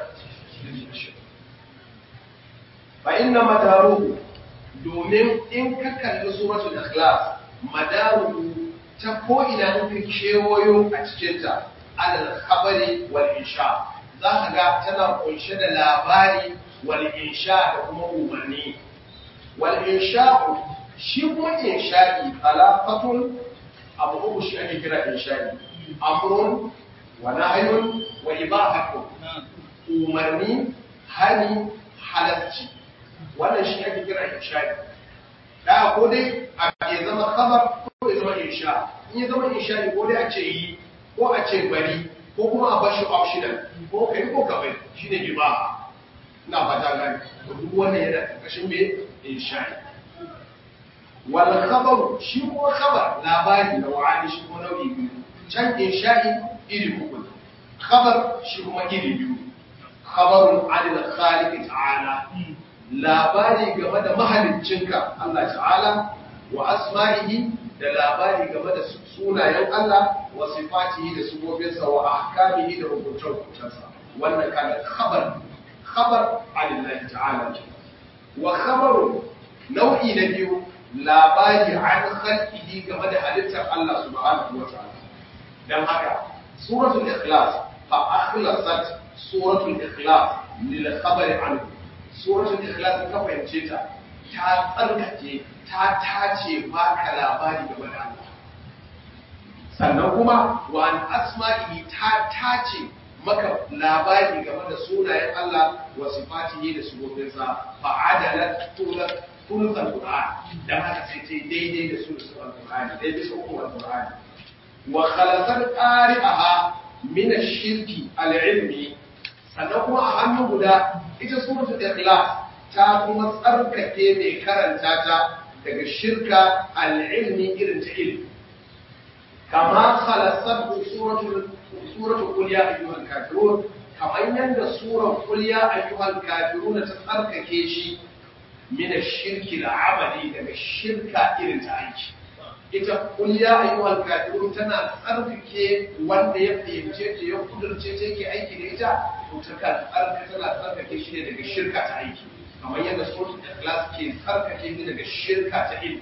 Speaker 2: fa inna madaruhu domin in ka kalli suratul ikhlas madaruhu ta ko ina in ka kewayo a cikinta alal khabari wal insha za ka ga tana kunshe da labari wal insha da kuma umarni wal insha shi kuma insha'i talafatun abu uku shi ake kira insha'i amrun wa nahyun wa ibahatun umarni hani halarci wannan shi ake kira insha'i da ko dai a ya zama khabar ko ya zama insha in ya zama insha ko dai a ce yi ko a ce bari ko kuma a bashi optional ko kai ko ka bari shine ibaha ina fata gani to duk wannan yana karkashin me insha wal khabar shi ko khabar labari na wa'ani shi ko nau'i biyu can insha'i iri uku khabar shi kuma iri biyu khabarun anil khaliq ta'ala labari game da mahaliccinka Allah ta'ala wa asma'ihi da labari game da sunayen Allah wa sifatihi da sifofinsa wa ahkamihi da hukunce-hukuncensa wannan kana khabar khabar alillahi ta'ala wa khabaru nau'i na biyu labari an khalqihi game da halittar Allah subhanahu wa ta'ala dan haka suratul ikhlas fa akhlasat suratul ikhlas lil khabari anhu suratul ikhlas ka fahimce ta ta tsarkake ta tace baka labari game da Allah sannan kuma wa an asma'ihi ta tace maka labari game da sunayen Allah wa sifatihi da sufofinsa fa adalat tulat tulul qur'an dan haka sai ta daidai da sunan qur'ani dai bisa hukumar qur'ani wa khalasat qari'aha min ash-shirki al-ilmi sannan kuma a hannu guda ita suratul ikhlas ta kuma tsarkake mai karanta ta daga shirka al-ilmi irin ta ilmi kama khalasat suratul suratul qul ya ayyuhal kafirun kamar yanda surar qul ya ayyuhal kafirun ta tsarkake shi min ash-shirki al-amali daga shirka irin ta aiki ita qul ya ayyuhal kafirun tana tsarkake wanda ya fahimce ta ya kudurce ta yake aiki da ita to ta kan tsarkake tana tsarkake shi ne daga shirka ta aiki kamar yadda suratul ikhlas ke tsarkake shi daga shirka ta ilmi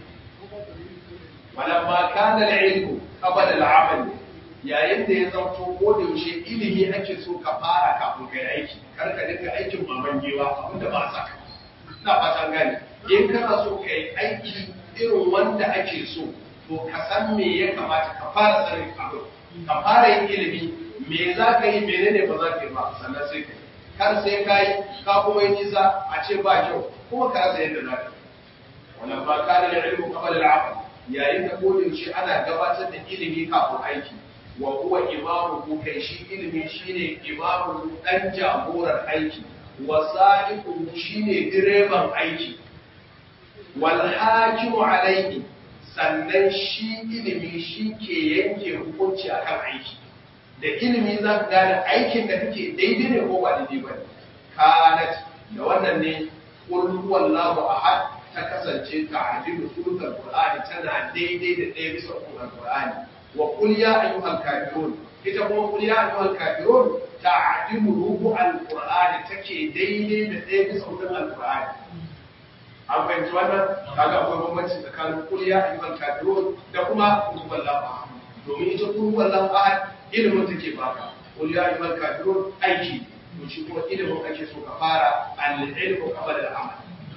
Speaker 2: walamma kana al-ilmu qabla al-amal yayin da ya zanto ko da yaushe ilimi ake so ka fara kafin kai aiki kar ka dinga aikin maman gewa abinda ba sa ka ina fatan gane in kana so kai aiki irin wanda ake so to ka san me ya kamata ka fara sanin abu ka fara yin ilimi me za ka yi menene ba za ka yi ba sannan sai ka kar sai ka yi ka kuma yi nisa a ce ba kyau kuma ka rasa yadda za ka yi wannan ba ka da ilmu qabla al-amal yayin da kodin shi ana gabatar da ilimi kafin aiki wa huwa imamu ku kai shi ilimi shine imamu dan jagorar aiki wa sa'iqu shine direban aiki wal hakimu alayhi sannan shi ilimi shi ke yanke hukunci akan aiki da ilimi za ka gane aikin da kake daidai ne ko ba daidai ba ne kanat da wannan ne qul huwallahu ahad ta kasance ta adilu sulukal qur'ani tana daidai da ɗaya bisa ukun qur'ani wa qul ya ayyuhal kafirun ita kuma qul ya ayyuhal kafirun ta adilu rubu al-qur'ani take daidai da ɗaya bisa ukun al-qur'ani an fahimci wannan kaga akwai bambanci tsakanin qul ya ayyuhal kafirun da kuma qul huwallahu ahad domin ita qul huwallahu ahad ilimin take baka qul ya ayyuhal kafirun aiki to shi kuma ilimin ake so ka fara al-ilmu qabla al-amal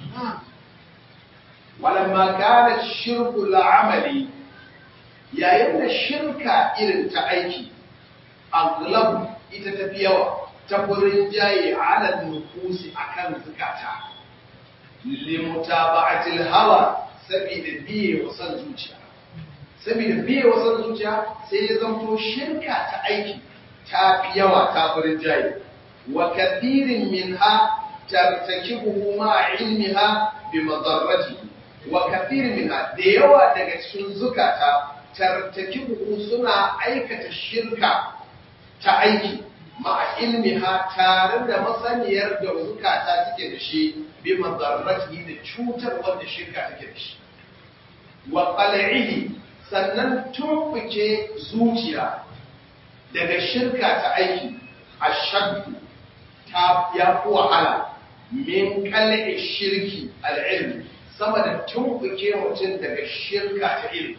Speaker 2: walamma kana shirku la'amali yayin da shirka irin ta aiki aglabu ita tafi yawa ta furin jaye ala nufusi akan zukata limutaba'atil hawa saboda biye wa san zuciya saboda biye wa san zuciya sai ya zanto shirka ta aiki ta fi yawa ta furin jaye wa kathirin minha tartakibuhu ma ilmiha bi madarratihi wa kathirin minha da yawa daga cikin zukata tartakibuhu suna aikata shirka ta aiki ma'a ilmiha tare da masaniyar da zukata suke da shi bi madarratihi da cutar wanda shirka take da shi wa qal'ihi sannan tumbuke zuciya daga shirka ta aiki ashaddu ta ya fi wahala min qal'i shirki al'ilmi sama da tumbuke mutum daga shirka ta ilmi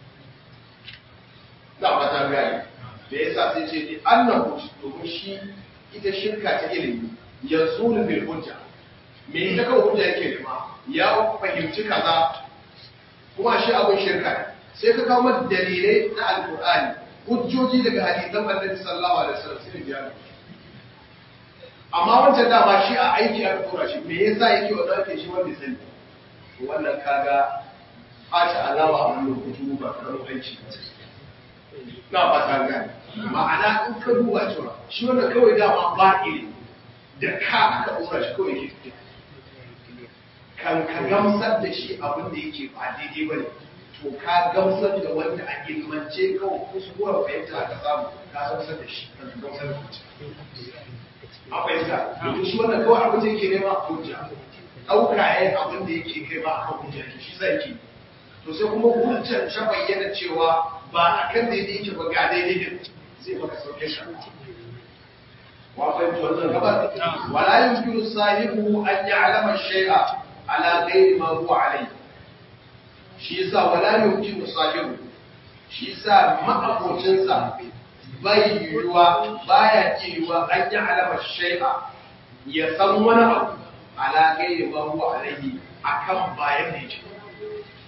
Speaker 2: na fata gani da ya sa sai ce ni annahu domin shi ita shirka ta ilimi ya zulu bil hujja me ita kawai hujja yake nema ya fahimci kaza kuma shi abin shirka ne sai ka kawo mata dalilai na alkur'ani hujjoji daga hadisan annabi sallallahu alaihi wasallam sai ya amma wancan dama shi a aiki aka tura shi me yasa yake wannan ake shi wanda sani wannan kaga ɓata alawa a wannan kutu ba karamin aiki na ba ta gani ma'ana in ka duba cewa shi wannan kawai dama ba ilimi da ka aka ɗora shi kawai ke tafiya kan ka gamsar da shi abin da yake ba daidai ba ne to ka gamsar da wanda a ilmance kawai kuskuren fahimta aka samu ka gamsar da shi kan ka gamsar da shi a fahimta domin shi wannan kawai abin da yake nema hujja ɗauka ya abin da yake kai ba a kan hujja shi zai ke to sai kuma hujjar ta bayyana cewa ba a kan daidai yake ba ga daidai din zai maka sauke shi wa fahimci wannan gabar wala yumkinu sahibu an ya'lama shay'a ala ghairi ma huwa alayhi shi yasa wala yumkinu sahibu shi yasa ma'abocin sa bai yiwuwa baya yiwuwa an ya'lama shay'a ya san wani abu ala ghairi ma huwa alayhi akan bayan da yake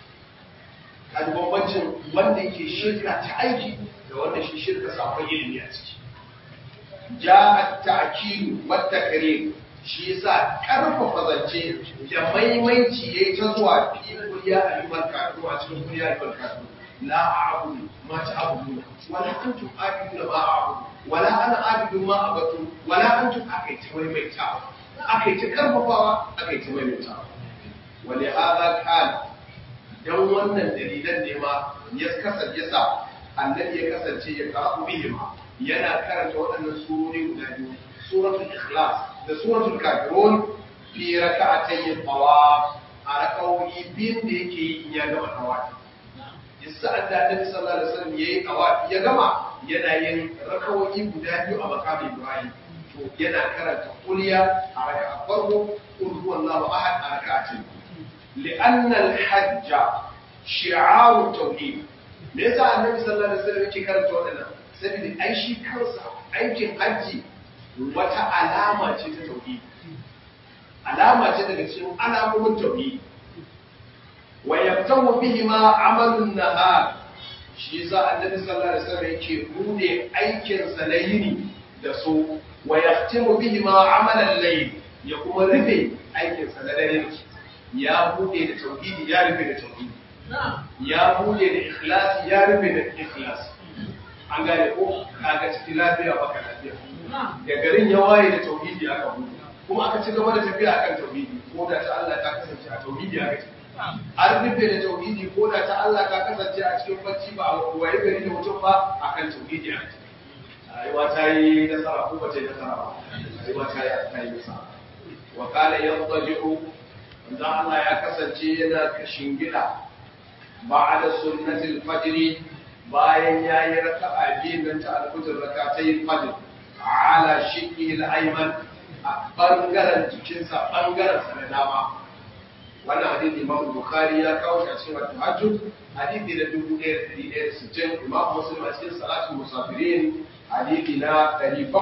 Speaker 2: kaji bambancin wanda yake shirka ta aiki da wanda shi shirka sakon ilimi a ciki ja ta'kidu wa takrir shi yasa karfafa zance da maimaici yayi ta zuwa fi kuliya ayyukan kafin a cikin kuliya ayyukan kafin la a'budu ma ta'budu wala antum a'budu ma a'budu wala ana a'budu ma abatu wala antum akaita maimaitawa akaita karfafawa akaita maimaitawa wali hada kana dan wannan dalilan ne ma ya kasance yasa annabi ya kasance ya karatu bihima yana karanta waɗannan surori guda biyu suratul ikhlas da suratul kafirun fi raka'atayn tawaf a raka'o'i biyun da yake yi in ya gama tawafi yasa da annabi sallallahu alaihi wasallam yayi tawafi ya gama yana yin raka'o'i guda biyu a makamin ibrahim to yana karanta kulliya a raka'a farko qul huwallahu ahad a raka'atayn li'anna al-hajj shi'aru tauhid me yasa annabi sallallahu alaihi wasallam yake karanta waɗannan saboda ai shi kansa aikin hajji wata alama ce ta tauhidi alama ce daga cikin alamomin tauhidi wa yabtawu bihi ma amalun nahar shi yasa annabi sallallahu alaihi wasallam yake bude aikin sa na yini da su wa yaftimu bihi ma amalan layl ya kuma rufe aikin sa na dare ya bude da tauhidi ya rufe da tauhidi ya bude da ikhlasi ya rufe da ikhlasi an gane ko kaga cikin lafiya baka lafiya da garin ya waye da tauhidi aka bude kuma aka ci gaba da tafiya akan tauhidi ko da ta Allah ta kasance a tauhidi aka ce an rufe da tauhidi ko da ta Allah ta kasance a cikin bacci ba a waye gari da mutum ba akan tauhidi aka ce rayuwa ta yi nasara ko ba ta yi nasara ba rayuwa ta yi ta yi nasara wa kana yantaji'u wanda Allah ya kasance yana kashin gida ba'da sunnatil fajr bayan yayi raka'a biyu nan ta alfajr rak'atayn fajr ala shiqi al-ayman a bangaren jikinsa bangaren sa na dama wannan hadisi Imam Bukhari ya kawo shi a cikin At-Tahajjud hadisi na 1160 Imam Muslim a cikin Salatul Musafirin hadisi na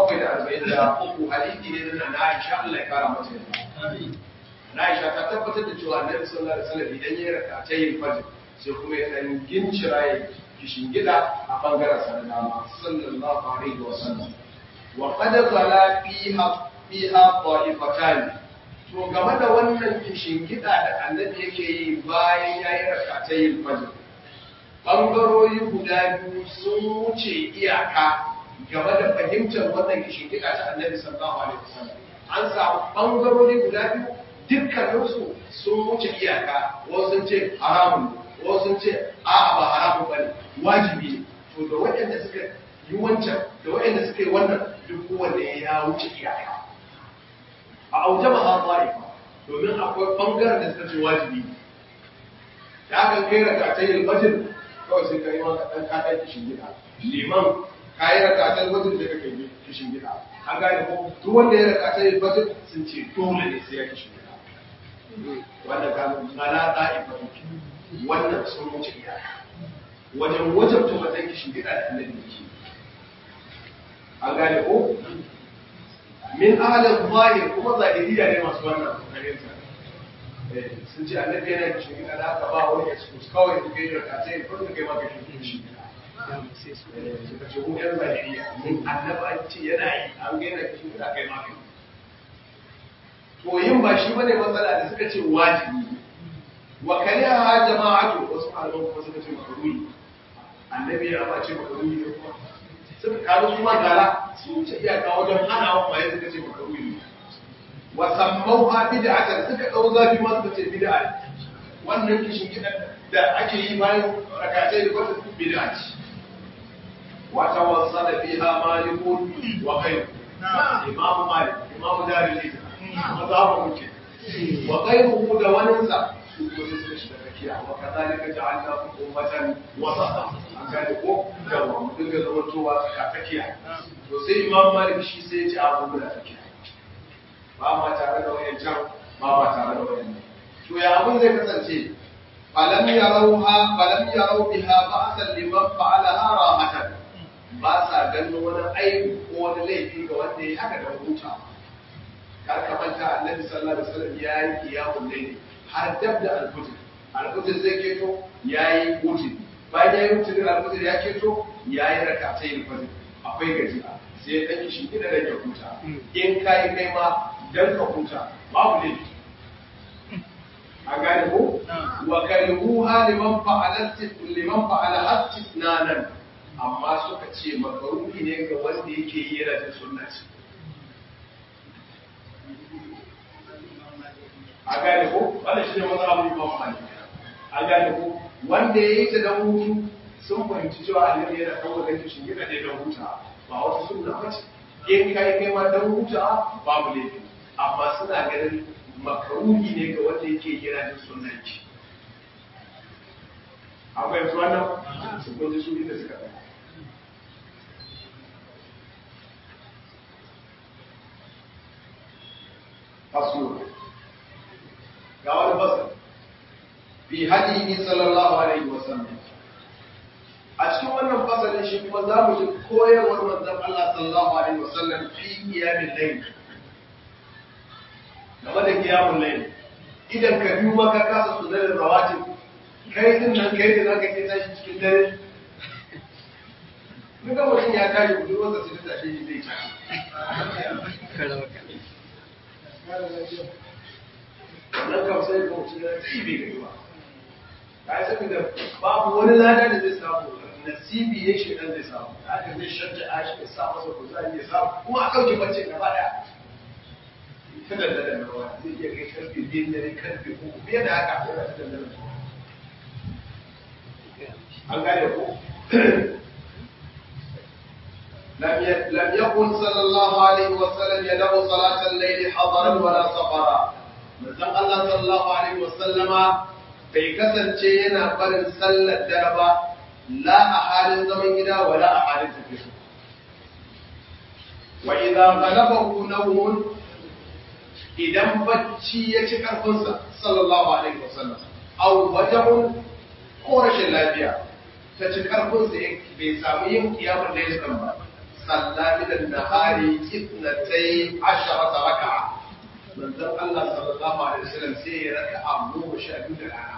Speaker 2: 743 hadisi ne na Aisha Allah ya kara mata yarda Aisha ta tabbatar da cewa Annabi sallallahu alaihi wasallam idan ya raka ta yin fajr sai kuma ya dan gincira ya kishin gida a bangaren sa na dama sallallahu alaihi wasallam wa qad zala fiha fiha ta'ifatan to game da wannan kishin gida da Annabi yake yi bayan ya yi raka ta yin fajr bangarori guda biyu sun wuce iyaka game da fahimtar wannan kishin gida ta Annabi sallallahu alaihi wasallam an samu bangarori guda biyu dukkaninsu sun wuce iyaka wasu sun ce haramun wasu sun ce a'a ba haramun bane wajibi ne to da waɗanda suka yi wancan da waɗanda suka yi wannan duk kowanne ya wuce iyaka a auje ba ha ta'ifa domin akwai bangaren da suka ce wajibi ne da aka kai raka ta yin bajin kawai sai ka yi maka ɗan kaɗan kishin gida liman ka yi raka ta yin bajin da kake kishin gida an gane ko duk wanda ya raka ta yin bajin sun ce dole ne sai ya kishin gida wanda ka mala ta'ifa wannan sun wuce iyaka wajen wajabta wannan kishin gida da annabi yake an gane ko min ahalin zahir kuma zahiriya ne masu wannan fahimta sun ce annabi yana kishin gida da aka ba wani excuse kawai su kai raka ta yin farko kai maka kishin gida suka ce mu yan zahiriya mun annabi an ce yana yi an gaina kishin gida kai maka to yin ba shi bane matsala da suka ce wajibi wa kariha jama'atu wasu malaman kuma suka ce makaruni annabi ya ba ce makaruni ne kuma suka kawo su ma gara sun ce iyaka wajen hana wa kwaye suka ce makaruni wa sammau ha bid'atan suka dau zafi ma suka ce bid'a wannan kishin gidan da ake yi bayan rakatai da kwata bid'a ce wa tawassala fiha malikun wa ghayru imam malik imam darul hijra mazhabu muke wa ghayruhu da waninsa su kuma sai suka shiga tsakiya wa kadhalika ja'alnakum ummatan wasata an gane ko yawa mu dinga zamantowa tsaka tsakiya to sai imam malik shi sai ya ce a mu da tsakiya ba ma tare da wayancan ba ma tare da wayannan to ya abun zai kasance falam yarawha falam yaraw biha ba'san liman fa'alaha rahatan ba sa ganin wani aibu ko wani laifi ga wanda ya haka da hutawa kar ka manta annabi sallallahu alaihi wasallam ya yi qiyamul layl har dab da al-fajr alfajir zai keto yayi wuce bayan yayi wuce din alfajir ya keto yayi rak'atayn fajr akwai gajiya sai ya ɗan shi gida da ya huta in ka yi kai ma dan ka huta babu ne a gane ko wa karihuha liman fa'alat liman fa'ala istisnanan amma suka ce makaruhi ne ga wanda yake yi yana da sunna ce a gane ko wannan shi ne mazhabin Imam Malik a gane ko wanda yayi ta dan hutu sun fahimci cewa annabi yana kawo da shi gida da dan huta ba wata sunna ba ce in kai kai ma dan huta babu laifi amma suna ganin makaruhi ne ga wanda yake kira da sunnan ki akwai yanzu wannan su kunji su inda suka ɗaya faslo ga wani fasal fi hadihi sallallahu alaihi wasallam a cikin wannan fasalin shi kuma za mu ji koyarwar manzon Allah sallallahu alaihi wasallam fi qiyamil layl game da qiyamul layl idan ka biyu maka kasa sunan rawatib kai din nan kai da zaka ke tashi cikin dare duk da mutum ya tashi budurwarsa sai ta tashi shi zai tashi wannan kam sai ga mutum ya tsaye bai gani ba ka yi saboda babu wani lada da zai samu nasibi ne shi dan zai samu haka zai shanta a shi sa masa kuzari ya samu kuma a ɗauke bacci gaba ɗaya ta dandana na ruwa zai iya kai karfe biyu dare karfe uku fiye da haka yana ta dandana na ruwa an gane ko لم يكن صلى الله عليه وسلم يدع صلاة الليل حضرا ولا سفرا manzon Allah sallallahu alaihi wasallama bai kasance yana barin sallar dare ba la a halin zaman gida wala a halin tafiya wa idza ghalabahu nawmun idan bacci ya ci karfinsa sallallahu alaihi wasallam aw waja'un ko rashin lafiya ta ci karfinsa bai samu yin kiyamun da ya ba salla min nahari itnatai asharata raka'a manzon Allah sallallahu alaihi wasallam sai ya raka a goma sha biyu da rana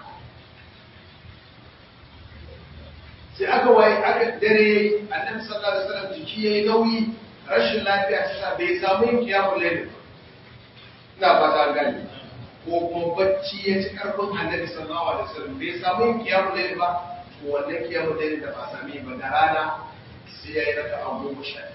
Speaker 2: sai aka waye aka dare annabi sallallahu alaihi wasallam jiki yayi nauyi rashin lafiya ta sa bai samu yin kiyamul layl ina fata gani ko kuma bacci ya ci karfin annabi sallallahu alaihi wasallam bai samu yin kiyamul layl ba to wannan kiyamul layl da ba sami ba da rana sai ya yi raka a goma sha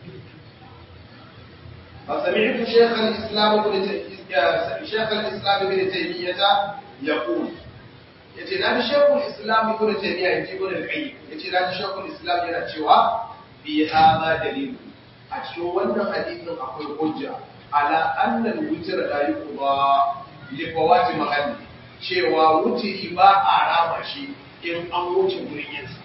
Speaker 2: فسمعت شيخ الإسلام ابن شيخ الإسلام ابن تيمية يقول yace na ji shekul islam ibn taymiya yace ibn al-qayyim yace na ji shekul islam yana cewa bi hada dalil a cikin wannan hadisin akwai hujja ala anna al-witr la yuqda li fawati mahalli cewa wutiri ba a rama shi in an wuce gurin yinsa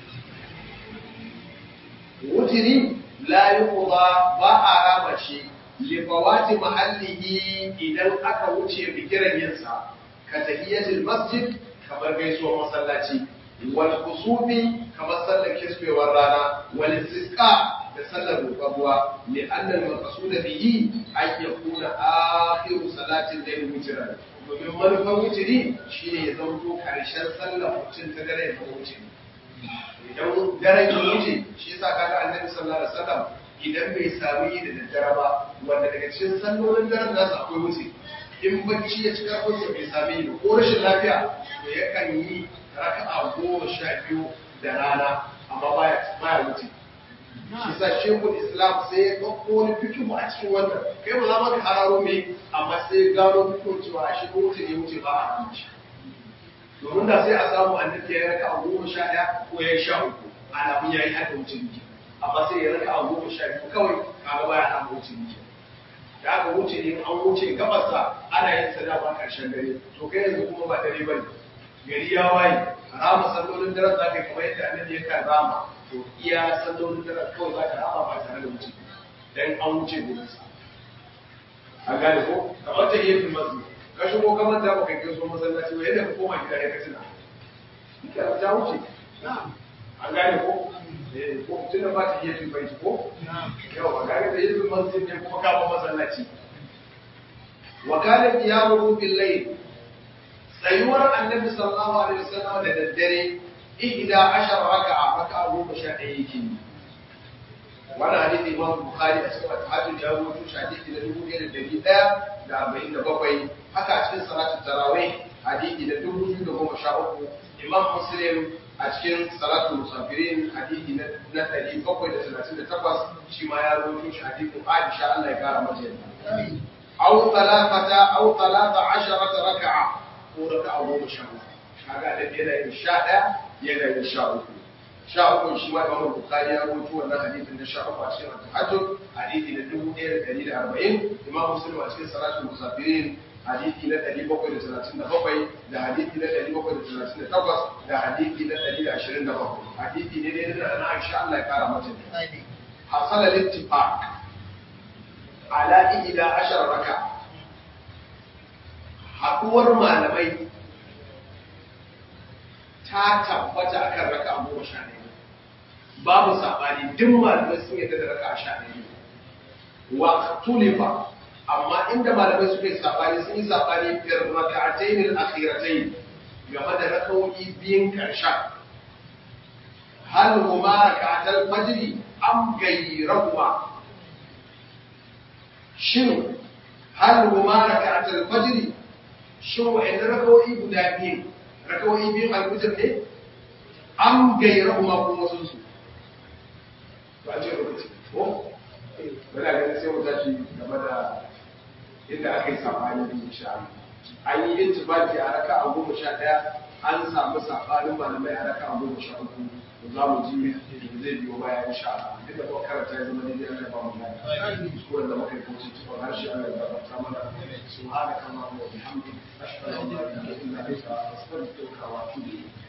Speaker 2: wutiri la yuqda ba a rama shi lifawati mahallihi idan aka wuce bigiran yinsa ka tahiyatul masjid kamar gaisuwar masallaci wal kusufi kamar sallar kisfewar rana wal istisqa da sallar roƙon ruwa li anna al maqsud bihi an yakuna akhiru salatin layl witran domin manufar wutiri shine ya zanto karshen sallar mutum ta dare ta wuce idan daren ya wuce shi yasa kaga annabi sallallahu alaihi wasallam idan bai sami yi da daddare ba wanda daga cikin sallolin daren nasu akwai wuce in bacci ya ci karfinsa bai sami yi ba ko rashin lafiya to yakan yi raka'a goma sha biyu da rana amma baya baya wuce shi sa shekul islam sai ya ɗauko wani fikihu a cikin wannan kai ba za ma ka hararo me amma sai ya gano fikihu cewa shi ko wuce ne wuce ba a abinci domin da sai a samu annabi ya raka'a goma sha ɗaya ko ya yi sha uku alamun ya yi haka wuce ne amma sai ya raka a goma sha biyu kawai kaga baya an wuce ne da aka wuce ne an wuce gabarsa ana yin sada ba karshen dare to kai yanzu kuma ba dare bane gari ya waye rama sallolin daren za ka yi kamar yadda annabi ya kan rama to iya sallolin daren kawai za ka rama ba tare da wuce dan an wuce gurin sa an gane ko kamar ta yi masu ka shigo kamar da baka kai so masallaci wai yadda ka koma gida ya ka tuna kika ta wuce an gane ko ko tunda ba ta yi bai ko yawa gare da yin masjid ne kuma kama masallaci wa kana qiyamuhu bil layl tsayuwar annabi sallallahu alaihi wasallam da daddare ihda ashar raka'a raka'a goma sha ɗaya yake yi wannan hadisi imam bukhari a cikin tahajjud ya rubuto shi hadisi na dubu ɗaya da ɗari ɗaya da arba'in da bakwai haka a cikin salatul tarawih hadisi na dubu biyu da goma sha uku imam muslim a cikin salatul musafirin hadisi na ɗari bakwai da talatin da takwas shi ma ya rubuto shi hadisin aisha Allah ya kara mata yadda aw talafata aw talata asharata raka'a ko raka'a goma sha uku kaga da yana yin sha ɗaya yana yin sha uku sha uku shi ma imam bukhari ya rubuto wannan hadisin na sha uku a cikin tahajjud hadisi na dubu ɗaya da ɗari da arba'in imam muslim a cikin salatul musafirin hadisi na ɗari bakwai da talatin da bakwai da hadisi na ɗari bakwai da talatin da takwas da hadisi na ɗari da ashirin da bakwai hadisi ne dai na na aisha Allah ya kara mata ne hasala littifaq ala ila ashar raka haɗuwar malamai ta tabbata akan raka goma sha ɗaya babu saɓani duk malamai sun yadda da raka sha ɗaya wa tulifa amma inda malamai suka yi sabani sun yi sabani fiyar raka'atayn al-akhiratayn game da rakawoyi biyun karshen hal huma raka'atal fajr am gayrahuma shin hal huma raka'atal fajr shin wa'annan rakawoyi guda biyun rakawoyi biyun al-fajr ne am gayrahuma ko wasu su ba ce lokaci ko wala ganin sai mu tashi game da inda aka yi sabani da insha Allah an yi intibaki a raka a goma sha ɗaya an samu sabanin malamai a raka a goma sha uku da za mu ji da zai biyo baya insha Allah duk da kuma karanta ya zama ne da Allah ba mu gani kuskuren da muka yi kuci cikin harshe Allah ya gafarta mana subhanaka allahumma wa bihamdika ashhadu an la ilaha illa anta astaghfiruka wa atubu ilayk